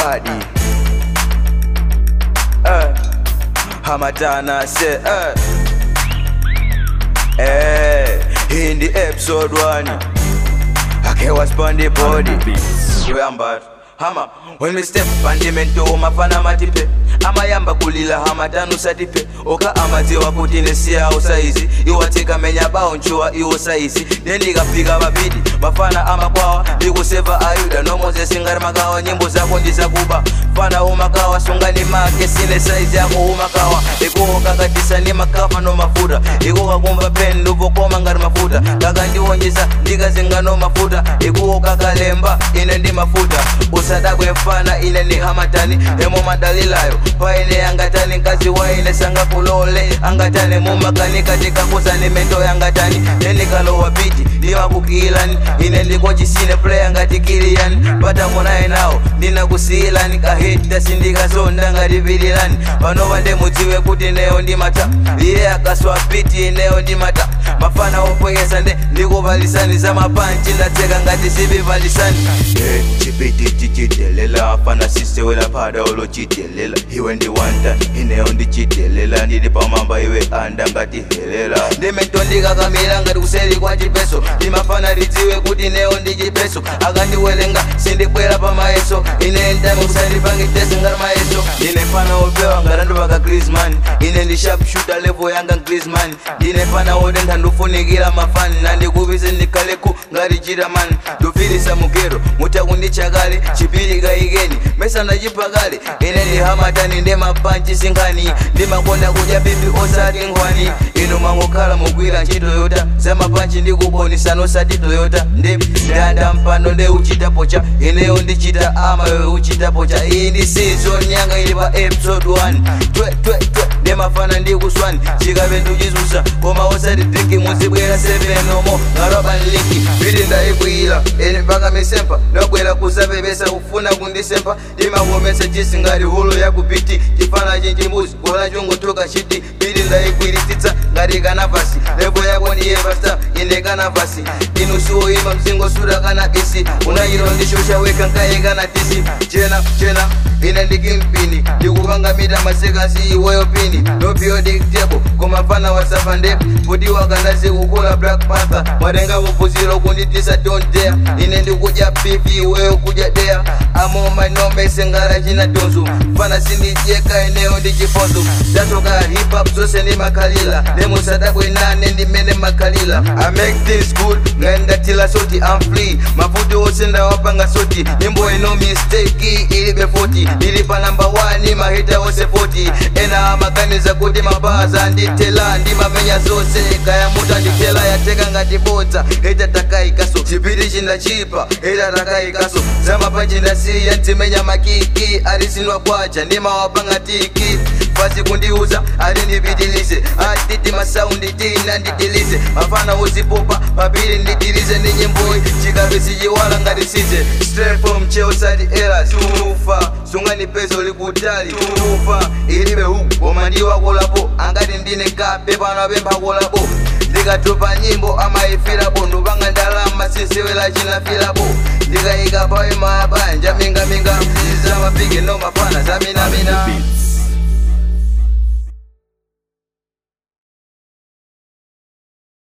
body. Uh, Hamatana say, uh, hey, in the episode one, I was on the body. Remember, hama when we step pandimento mafana matipe amayamba kulila hamatanu satipe oka amadziwa kuti nesiyawo saizi iwatika menya bawo nchuwa iwo saizi nendikafika babidi mafana amakwawa ndikuseva ayuda nomozesi ngati makawa nyimbo zako ndizakuba fana umakawa sungani make sine saizi yako umakawa ikukakatisa ni makafa no mafuta ikukakumva peni ndupokoma ngati mafuta kakandiwonjeza ndikazinga no mafuta ikukakalemba ine ndi mafuta usadakwe mfana ine ni hamatani emo madalilayo paine angatani nkazi waine sangakulole angatani mumakanika tikakuzani mento yangatani nenikalowa piti ndimakukilani ine ndikochisine playa ngati kiliyani patamunaye nawo ndinakusiyilani kahita sindikazonda ngati pililani panova ndemudziwe kuti neyo ndimata iye akaswa piti ineyo ndimata mafana opwekesa nde ndikuvalisani za mapanchi ndatseka ngati zivivalisani chipiti chichitelela fana sisewela pada olochitelela iwe ndiwanda ineyo ndichitelela ndili pamamba iwe anda ngati helela ndimento ndikakamira ngati kuseri kwa chipeso ndimafana lidziwe kuti neyo ndi chipeso akandiwelenga sindibwera pamayeso ine ntame kusandipangitese ngati mayeso ine fana opewa ngatandipaka grisman ine ndi sharpshooter level yanga grisman ndine fana wotentha ndufunikira mafani nandikupise ndikhaleku ngati chitaman ndufirisa mugero mutakundichakale chipiri kayikeni mesa ndachipakale ine ndi hamatani ndi mapanchi sinkhani ndimakonda kudya bibi osati nkhwani inu mangokhala mugwira ntchito yota za mapanchi ndikubonisano osati toyota ndi ndanda mpano nde uchita pocha ineyo ndichita ama wewe uchita pocha iyi ndi season yanga ili pa episode 1 twe twe twe ndimafana ndikuswani chikape nduchizusa koma osati drinki muzibwera 7 omo ngarobanliki pili ndayikwiyila ine mpaka misempa ndabwera kusapepesa kufuna kundisempa ndimakomesa chisi ngati hulu yakupiti chifana chinchimbuzi kola chungutuka chiti pili ndayikwirititsa ngati kanavasi levo yako ndiye pasta ine kanavasi inu siwoyima mzingo suda kana bisi unayiro ndishosha weka nkaye kana tisi chena chena ine ndikimpini ndikupanga mita masekasi iweyo pini no periodic table koma fana wasafa ndepu kuti wakandazi kukula black panther mwatenga vupuziro kunditisa don't dare ine ndikudya pipi iweyo kudya dea amoma nomese ngara china tonzo fana sindidyeka ineyo ndichiponzo ndatoka hip hop zose ndimakhalila nemusadabwenane ndimene makhalila i make things good ngaendatila soti i'm free mafuti ose ndawapanga soti nyimbo ino mistake ilibe 40 ili pa namba 1 mahita ose 40 ena amaganiza kuti mabaza nditela ndimamenya zose kayamuta nditela yateka ngati bodza ita takaikaso chipiri chindachipa ita takaikaso zamapanji ndasiya ndzimenya makiki alisinwa kwacha ndimawapanga tiki fasi kundiuza ali ndipitilize atiti masaundi tina nditilize mafana wozipopa papiri nditilize ndi nyimboyi chikape sichiwala ngati size straight from cheosati eras tufa sungani peso likutali tufa ilibe huku koma ndiwakolapo angati ndine kape pano apempha kolapo ndikatopa nyimbo amayifirapo ndupanga ndalama sisewela chinafirapo ndikayika pawe mabanja mingaminga mziza mapige no mafana zaminamina